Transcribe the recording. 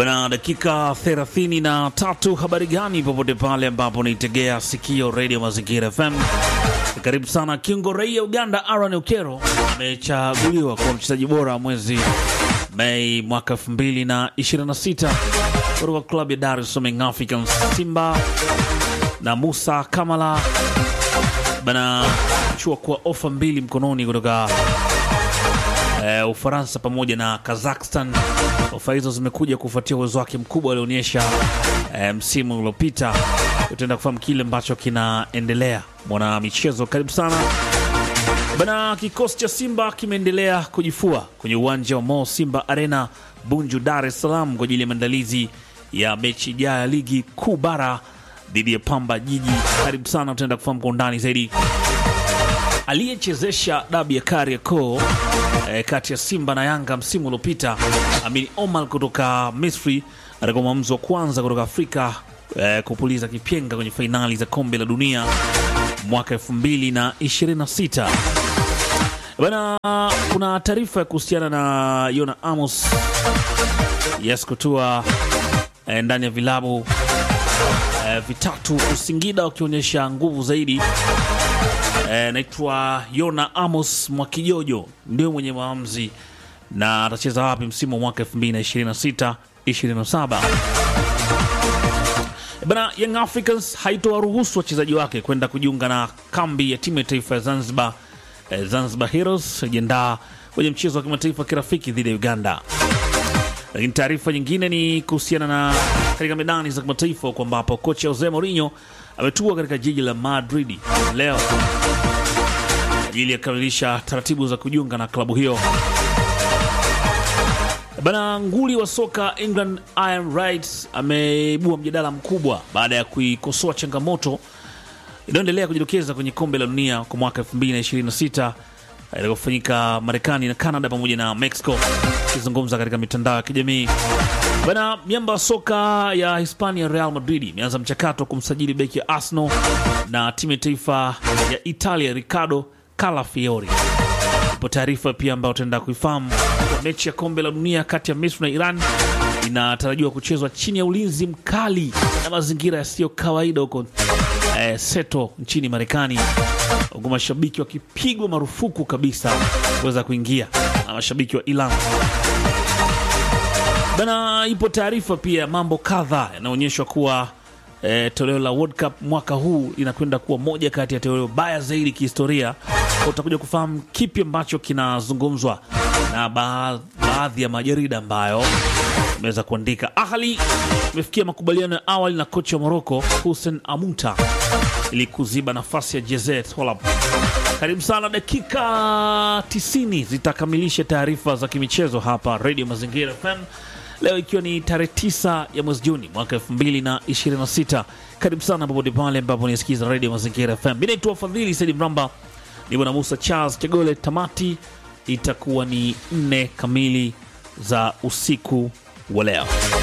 Bana, dakika 33. Habari gani popote pale ambapo unaitegea sikio Radio Mazingira FM, karibu sana. Kiungo raia Uganda Aaron Okero amechaguliwa kuwa mchezaji bora wa mwezi Mei mwaka 2026 kutoka klabu ya Dar es Salaam Africans Simba, na Musa Kamala bana chua kuwa ofa mbili mkononi kutoka eh, Ufaransa pamoja na Kazakhstan. Ofa hizo zimekuja kufuatia uwezo wake mkubwa alionyesha eh, msimu uliopita. Utaenda kufahamu kile ambacho kinaendelea. Mwana michezo, karibu sana bana. Kikosi cha Simba kimeendelea kujifua kwenye uwanja wa Mo Simba Arena Bunju, Dar es Salaam kwa ajili ya maandalizi ya mechi ijayo ya ligi kuu bara dhidi ya Pamba Jiji. Karibu sana, utaenda kufahamu kwa undani zaidi aliyechezesha dabi ya Kariakoo eh, kati ya Simba na Yanga msimu uliopita, Amin Omar kutoka Misri atakuwa mwamuzi wa kwanza kutoka Afrika eh, kupuliza kipenga kwenye fainali za kombe la dunia mwaka 2026. Bana, kuna taarifa ya kuhusiana na Yona Amos yes kutua eh, ndani ya vilabu eh, vitatu Usingida wakionyesha nguvu zaidi. Eh, naitwa Yona Amos Mwakijojo ndio mwenye maamuzi na atacheza wapi msimu wa mwaka 2026 27. Bana, Young Africans haitowaruhusu wachezaji wake kwenda kujiunga na kambi ya timu ya taifa ya Zanzibar, eh, Zanzibar Heroes ijiandaa kwenye mchezo wa kimataifa kirafiki dhidi ya Uganda. Lakini taarifa nyingine ni kuhusiana na katika medani za kimataifa kwa ambapo kocha Jose Mourinho ametua katika jiji la Madrid leo ajili ya kukamilisha taratibu za kujiunga na klabu hiyo. Bana, nguli wa soka England Ian Wright ameibua mjadala mkubwa baada ya kuikosoa changamoto inayoendelea kujitokeza kwenye kombe la dunia kwa mwaka 2026 itakofanyika Marekani na Canada pamoja na Mexico. Akizungumza katika mitandao ya kijamii bana, miamba wa soka ya Hispania Real Madrid imeanza mchakato wa kumsajili beki ya Arsenal na timu ya taifa ya Italia Ricardo Calafiori. Ipo taarifa pia ambayo utaenda kuifahamu. Mechi ya kombe la dunia kati ya Misri na Iran inatarajiwa kuchezwa chini ya ulinzi mkali na mazingira yasiyo kawaida huko eh, Seto nchini Marekani, huku mashabiki wakipigwa marufuku kabisa kuweza kuingia na mashabiki wa Iran bana. Ipo taarifa pia mambo kadhaa yanaonyeshwa kuwa E, toleo la World Cup mwaka huu linakwenda kuwa moja kati ya toleo baya zaidi kihistoria. Utakuja kufahamu kipi ambacho kinazungumzwa na ba baadhi ya majarida ambayo imeweza kuandika. Ahli imefikia makubaliano ya awali na kocha wa Morocco Hussein Amunta ili kuziba nafasi ya Jezet Holab. Karibu sana, dakika 90 zitakamilisha taarifa za kimichezo hapa Radio Mazingira FM leo ikiwa ni tarehe 9 ya mwezi Juni mwaka 2026. Karibu sana popote pale ambapo nisikiza Radio Mazingira FM. Mi naitwa Fadhili Saidi Mramba, ni bwana Musa Charles Chegole. Tamati itakuwa ni nne kamili za usiku wa leo.